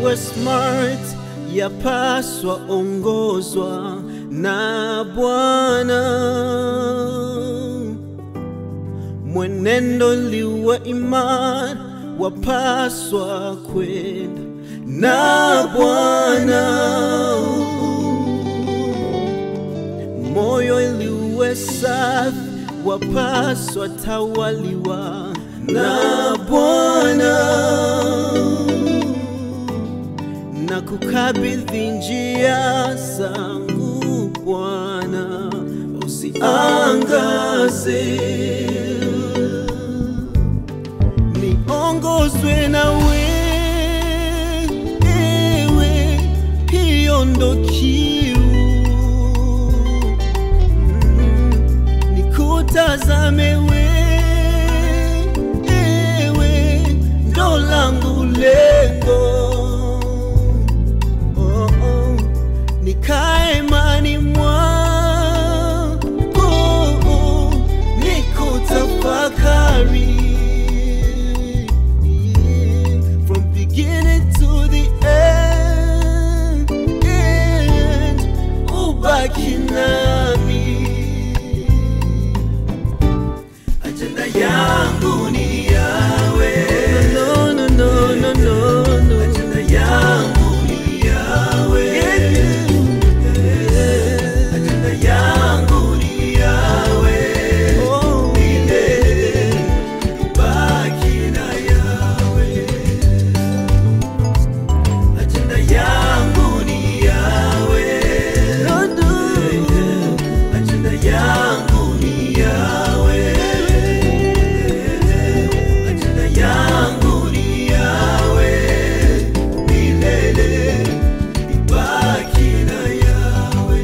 uwe smart, yapaswa ongozwa na Bwana. Mwenendo liwe imara, wapaswa kwenda na Bwana. Moyo iliwe safi, wapaswa tawaliwa na Bwana na kukabidhi njia zangu Bwana, usiangaze, niongozwe nawe, ewe, hiyo ndo kiu Mm, nikutazame we, ewe, ndo langu lengo oh, oh. nikae mani mwako oh, nikutafakari from beginning to the end, end ubaki nami ajenda yangu ni yawe no, no, no, no, no, no. ajenda yangu ni yawe ajenda yangu ni yawe milele baki na yawe ajenda yangu ni yawe ajenda yangu ni yawe ajenda yangu ni yawe milele ibaki na yawe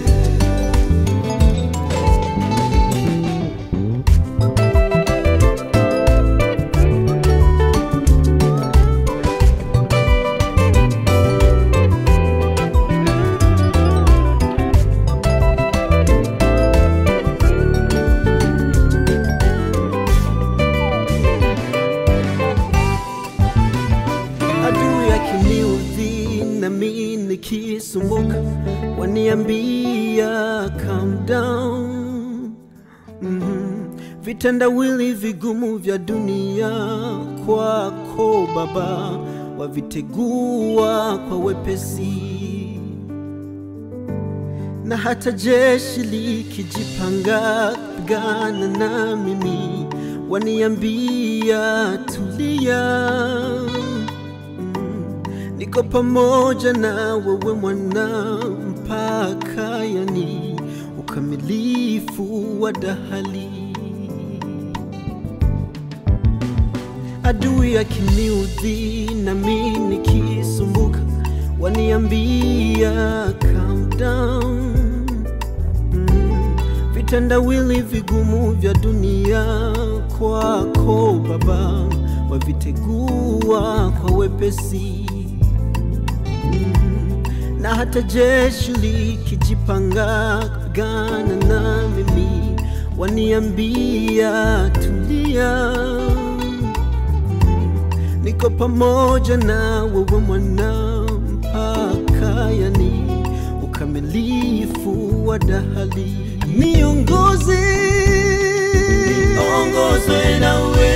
adui akiniudhi nami nikisumbuka waniambia calm down mm vitendawili vigumu vya dunia kwako baba wavitegua kwa wepesi na hata jeshi likijipanga pigana na mimi waniambia tulia Mm, niko pamoja na wewe mwana mpaka yani ukamilifu wa dahali adui akiniudhi nami nikisumbuka waniambia calm down mm, vitendawili vigumu vya dunia kwako baba wavitegua kwa wepesi mm, na hata jeshi likijipanga kupigana na mimi waniambia tulia niko pamoja na wewe mwana mpaka yani ukamilifu wa dahali niongoze ongozwe nawe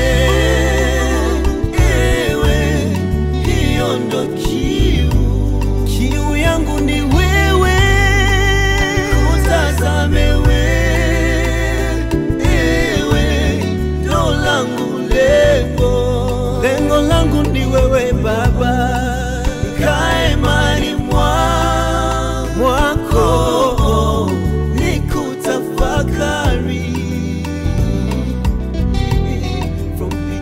ewe hiyo ndo kiu kiu yangu ni wewe kutazame we ewe ndo langu lengo lengo langu ni wewe baba nikae mali mwa mwako nikutafakari from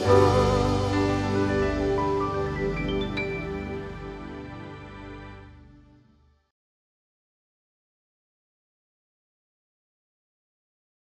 oh.